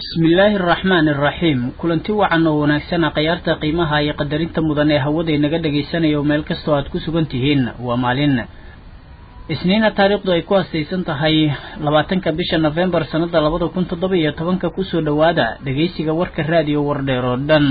bismillaahi araxmaan iraxiim kulanti wacan oo wanaagsana khayaarta qiimaha iyo qadarinta mudan ee hawada inaga dhagaysanayo meel kastoo aad ku sugan tihiin waa maalin isniina taariikhdu ay ku astaysan tahay labaatanka bisha nofembar sannada labada kun toddoba iyo tobanka kusoo dhowaada dhegaysiga warka raadiyo wardheer oo dhan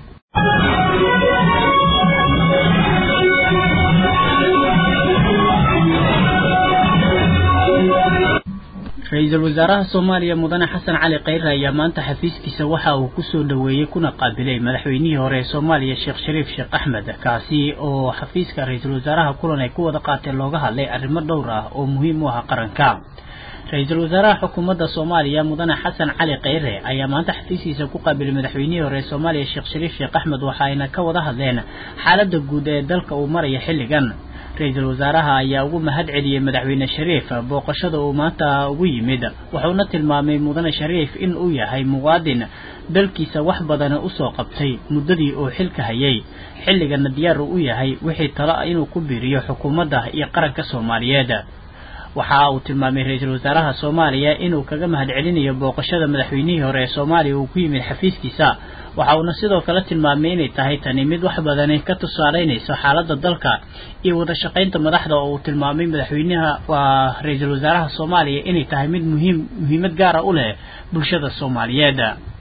ra-iisul wasaaraha soomaaliya mudane xasan cali khayre ayaa maanta xafiiskiisa waxa uu kusoo dhoweeyey kuna qaabilay madaxweynihii hore ee soomaaliya sheekh shariif sheekh axmed kaasi oo xafiiska ra-iisul wasaaraha kulan ay ku wada qaateen looga hadlay arrimo dhowr ah oo muhiim u ah qaranka ra-iisul wasaaraha xukuumadda soomaaliya mudane xasan cali khayre ayaa maanta xafiiskiisa ku qaabilay madaxweynihii hore ee soomaaliya sheekh shariif sheekh axmed waxa ayna ka wada hadleen xaaladda guud ee dalka uu maraya xilligan ra-iisul wasaaraha ayaa ugu mahad celiyey madaxweyne shariif booqashada uu maanta ugu yimid wuxuuna tilmaamay mudane shariif in uu yahay muwaadin dalkiisa wax badana usoo qabtay muddadii uu xilka hayay xilligana diyaar uu u yahay wixii talo inuu ku biiriyo xukuumadda iyo qaranka soomaaliyeed waxa uu tilmaamay ra-iisul wasaaraha soomaaliya inuu kaga mahad celinayo booqashada madaxweynihii hore ee soomaaliya uu ku yimid xafiiskiisa waxa uuna sidoo kale tilmaamay inay tahay tani mid wax badani ka tusaaleynayso xaaladda dalka iyo wada shaqaynta madaxda oo uu tilmaamay madaxweynaha waa ra-iisul wasaaraha soomaaliya inay tahay mid muhiim muhiimad gaara u leh bulshada soomaaliyeed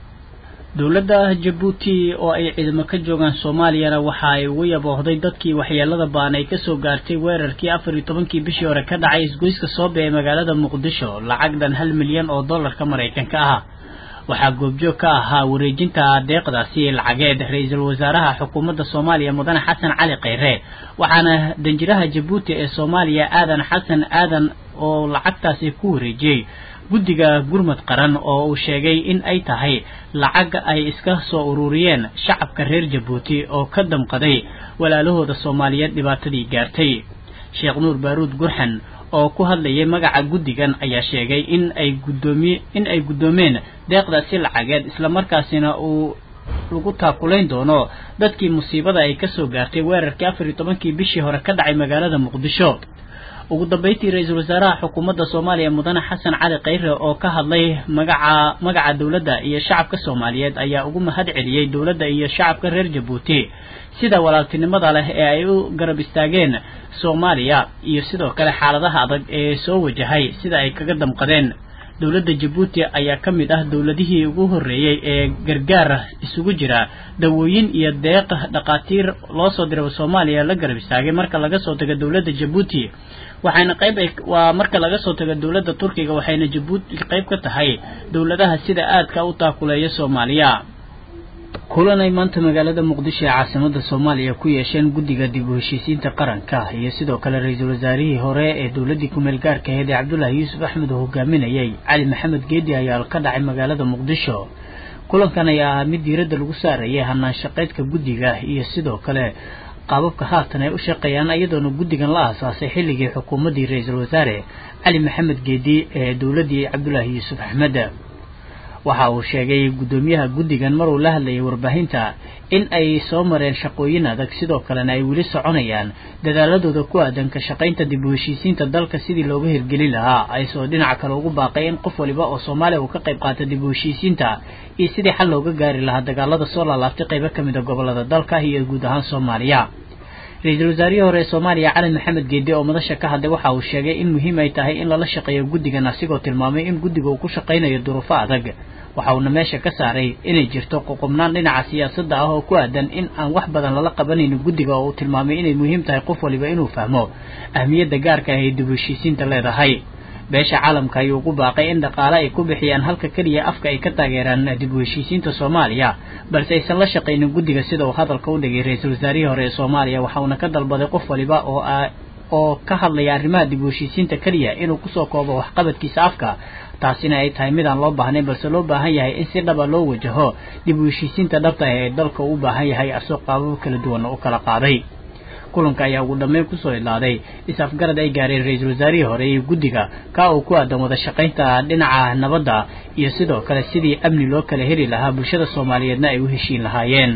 dowladda jabuuti oo ay ciidamo ka joogaan soomaaliyana waxa ay ugu yaboohday dadkii waxyeelada baan ay kasoo gaartay weerarkii afar iyo tobankii bishii hore ka dhacay isgoyska soobe ee magaalada muqdisho lacag dhan hal milyan oo dollarka maraykanka ah waxaa goobjoog ka ahaa wareejinta deeqdaasi lacageed ra-iisul wasaaraha xukuumadda soomaaliya mudane xasan cali khayre waxaana danjiraha jabuuti ee soomaaliya aadan xasan aadan oo lacagtaasi ku wareejiyey guddiga gurmad qaran oo uu sheegay in ay tahay lacag ay iska soo ururiyeen shacabka reer jabuuti oo ka damqaday walaalahooda soomaaliyeed dhibaatadii gaartay sheekh nuur baaruud gurxan oo ku hadlayay magaca guddigan ayaa sheegay in ay guddoomiye in ay guddoomeen deeqdaasi lacageed islamarkaasina uu lagu taakulayn doono dadkii musiibada ay kasoo gaartay weerarkii afar iyo tobankii bishii hore ka dhacay magaalada muqdisho ugu dambeyntii ra-iisul wasaaraha xukuumadda soomaaliya mudane xasan cali khayre oo ka hadlay magaca magaca dowladda iyo shacabka soomaaliyeed ayaa ugu mahad celiyey dowladda iyo shacabka reer jabuuti sida walaaltinimada leh ee ay u garab istaageen soomaaliya iyo sidoo kale xaaladaha adag ee soo wajahay sida ay kaga damqadeen dowladda jabuuti ayaa ka mid ah dowladihii ugu horreeyey ee gargaar isugu jira dawooyin iyo deeq dhakhaatiir loo soo diray soomaaliya la garab istaagay marka laga soo tago dowladda jabuuti waxayna qayb waa marka laga soo tago dowladda turkiga waxayna jabuuti qayb ka tahay dowladaha sida aadka u taakuleeya soomaaliya kulan ay maanta magaalada muqdisho ee caasimada soomaaliya ku yeesheen guddiga dib u heshiisiinta qaranka iyo sidoo kale ra-iisul wasaarihii hore ee dowladdii kumeel gaarka aheed ee cabdullaahi yuusuf axmed oo hogaaminayay cali maxamed geedi ayaa ka dhacay magaalada muqdisho kulankan ayaa ahaa mid diiradda lagu saarayay hanaan shaqeydka guddiga iyo sidoo kale qaababka haatan ay u shaqeeyaan iyadoona guddigan la aasaasay xilligii xukuumaddii ra-iisul wasaare cali maxamed geedi ee dowladdii cabdullaahi yuusuf axmed waxa uu sheegay guddoomiyaha guddigan maruu la hadlayay warbaahinta in ay soo mareen shaqooyin adag sidoo kalena ay weli soconayaan dadaaladooda ku aadan ka shaqaynta dib u heshiisiinta dalka sidii looga hirgelin lahaa aysoo dhinaca kale ugu baaqay in qof waliba oo soomaaliya uu ka qayb qaata dib u heshiisiinta iyo sidii xal looga gaari lahaa dagaalada soo laalaabtay qaybo ka mid a gobolada dalka iyo guud ahaan soomaaliya ra-iisul wasaarihii hore ee soomaaliya cali maxamed geedi oo madasha ka hadlay waxa uu sheegay in muhiim ay tahay in lala shaqeeyo guddigan asigoo tilmaamay in guddiga uu ku shaqaynayo duruufo adag waxa uuna meesha ka saaray inay jirto qoqobnaan dhinaca siyaasadda ah oo ku aadan in aan wax badan lala qabanaynin guddiga oo uu tilmaamay inay muhiim tahay qof waliba inuu fahmo ahmiyadda gaarka ah ee dib u heshiisiinta leedahay beesha caalamka ayuu ugu baaqay in dhaqaale ay ku bixiyaan halka keliya afka ay ka taageeraan dib u heshiisiinta soomaaliya balse aysan la shaqaynin guddiga sida uu hadalka u dhigay ra-iisul wasaarihii hore ee soomaaliya waxa uuna ka dalbaday qof waliba oo oo ka hadlaya arrimaha dib u heshiisiinta keliya inuu kusoo koobo waxqabadkiisa afka taasina ay tahay mid aan loo baahnayn balse loo baahan yahay in si dhaba loo wajaho dib u heshiisiinta dhabta ah ee dalka uu u baahan yahay asoo qaababo kala duwan u kala qaaday kulanka ayaa ugu dhammeyn kusoo idlaaday is-afgarad ay gaareen ra-iisul wasaarihii hore iyo guddiga ka uu ku aadan wada shaqaynta dhinaca nabadda iyo sidoo kale sidii amni loo kala heli lahaa bulshada soomaaliyeedna ay u heshiin lahaayeen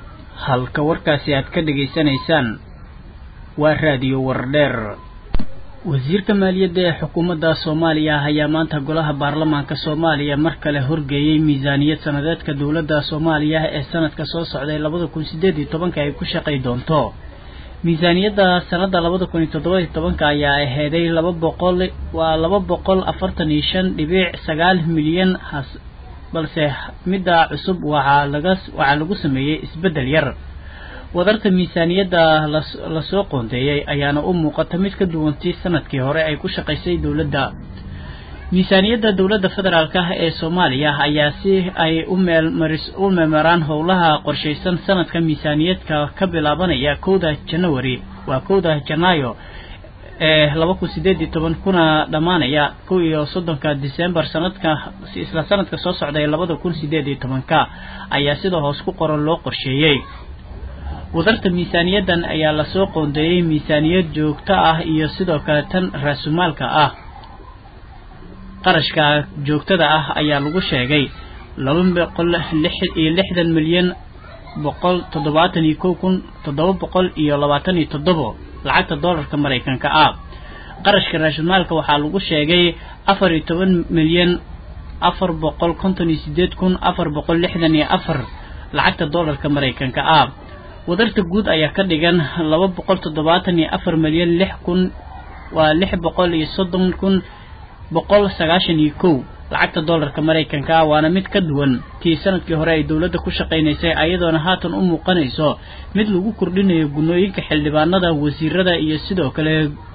halka warkaasi aad ka dhegaysanaysaan waa raadiyo wardheer wasiirka maaliyadda ee xukuumadda soomaaliya ayaa maanta golaha baarlamaanka soomaaliya mar kale horgeeyey miisaaniyad sanadeedka dowladda soomaaliya ee sanadka soo socday labada kun sideed iyo tobanka ay ku shaqay doonto miisaaniyadda sanadda labada kun iyo toddoba iyo tobanka ayaa aheeday laba boqol waa laba boqol afartan iyo shan dhibic sagaal milyan has balse midda cusub waxaa laga waxaa lagu sameeyey isbeddel yar wadarta miisaaniyadda lasoo qoondeeyey ayaana u muuqata mid ka duwantii sanadkii hore ay ku shaqaysay dowladda miisaaniyadda dowladda federaalk ah ee soomaaliya ayaa si ay u meelmaris u meemaraan howlaha qorshaysan sanadka miisaaniyadka ka bilaabanaya kowda janawari waa kowda janaayo ee laba kun sideed iyo toban kuna dhammaanaya kow iyo soddonka december sanadka isla sanadka soo socda ee labada kun sideed iyo tobanka ayaa sida hoos ku qoran loo qorsheeyey wadarta miisaaniyaddan ayaa lasoo qoondeeyey miisaaniyad joogto ah iyo sidoo kale tan raasumaalka ah qarashka joogtada ah ayaa lagu sheegay laba boqol lix iyo lixdan milyan boqol toddobaatan iyo kow kun toddoba boqol iyo labaatan iyo toddobo lacagta doolarka maraykanka ah qarashka raasumaalka waxaa lagu sheegay afar iyo toban milyan afar boqol konton iyo sideed kun afar boqol lixdan iyo afar lacagta doolarka maraykanka ah wadarta guud ayaa ka dhigan laba boqol toddobaatan iyo afar milyan lix kun waa lix boqol iyo soddon kun boqol sagaashan iyo kow lacagta doolarka maraykanka ah waana mid ka duwan tii sanadkii hore ay dowladda ku shaqaynaysay ayadoona haatan u muuqanayso mid lagu kordhinayo gunooyinka xildhibaanada wasiirada iyo sidoo kale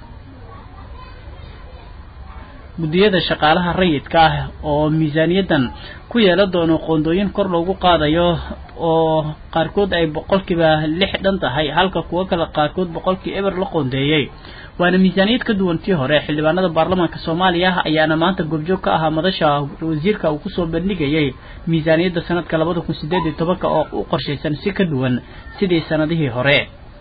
guddiyada shaqaalaha rayidka ah oo miisaaniyaddan ku yeelan doono qoondooyin kor loogu qaadayo oo qaarkood ay boqolkiiba lix dhan tahay halka kuwo kale qaarkood boqolkii eber la qoondeeyey waana miisaaniyad ka duwan tii hore xildhibaanada baarlamaanka soomaaliya ayaana maanta goobjoog ka ahaa madasha wasiirka uu kusoo bandhigayay miisaaniyadda sanadka labada kun sideed iyo tobanka oo u qorshaysan si ka duwan sidii sanadihii hore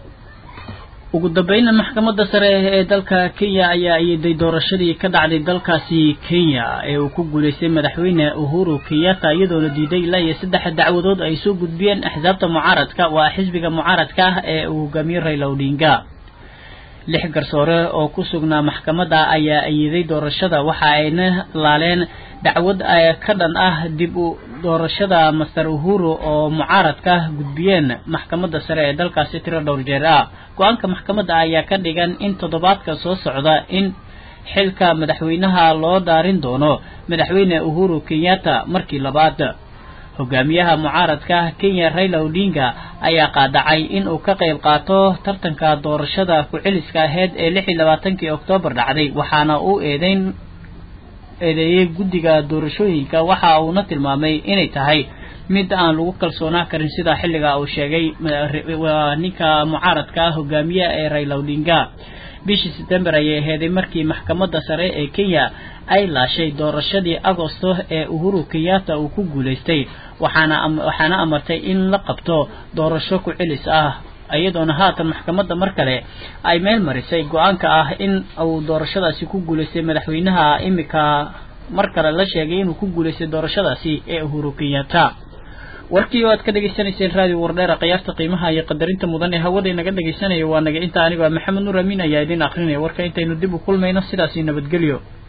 ugu dambeynna maxkamadda sare ee dalka kenya ayaa iyaday doorashadii ka dhacday dalkaasi kenya ee uu ku guulaystay madaxweyne uhuru kenyatta iyadoona diiday ilaa iyo saddex dacwadood ay soo gudbiyeen axsaabta mucaaradka waa xisbiga mucaaradka ah ee uu hogaamiye rayla odinga lix garsoore oo ku sugnaa maxkamadda ayaa iyaday doorashada waxa ayna laaleen dacwad ka dhan ah dib u doorashada master uhuru oo mucaaradka gudbiyeen maxkamadda sare ee dalkaasi tiro dhowr jeer ah go-aanka maxkamadda ayaa ka dhigan in toddobaadka soo socda in xilka madaxweynaha loo daarin doono madaxweyne uhuru kenyatta markii labaad hogaamiyaha mucaaradka kenya rayla odinga ayaa qaadacay in uu ka qayb qaato tartanka doorashada ku-celiska aheyd ee lix iyo labaatankii oktoobar dhacday waxaana uu eedeyn eedeeyey guddiga doorashooyinka waxa uuna tilmaamay inay tahay mid aan lagu kalsoonaa karin sida xilliga uu sheegay ninka mucaaradka hogaamiye ee rayla odinga bishii sebtembar ayay aheeday markii maxkamadda sare ee kenya ay laashay doorashadii agosto ee uhuru kenyatta uu ku guulaystay waxaana waxaana amartay in la qabto doorasho ku celis ah iyadoona haatan maxkamadda mar kale ay meel marisay go-aanka ah in uu doorashadaasi ku guulaystay madaxweynaha imika mar kale la sheegay inuu ku guulaystay doorashadaasi ee uhuru kenyatta warkii oo aad ka dhegaysanayseen raadiyo wardheera khiyaarta qiimaha iyo qadarinta mudan ee hawada inaga dhegaysanaya waa naga inta anigoo maxamed nuur amiin ayaa idin akrinaya warka intaynu dib u kulmayno sidaasi nabadgelyo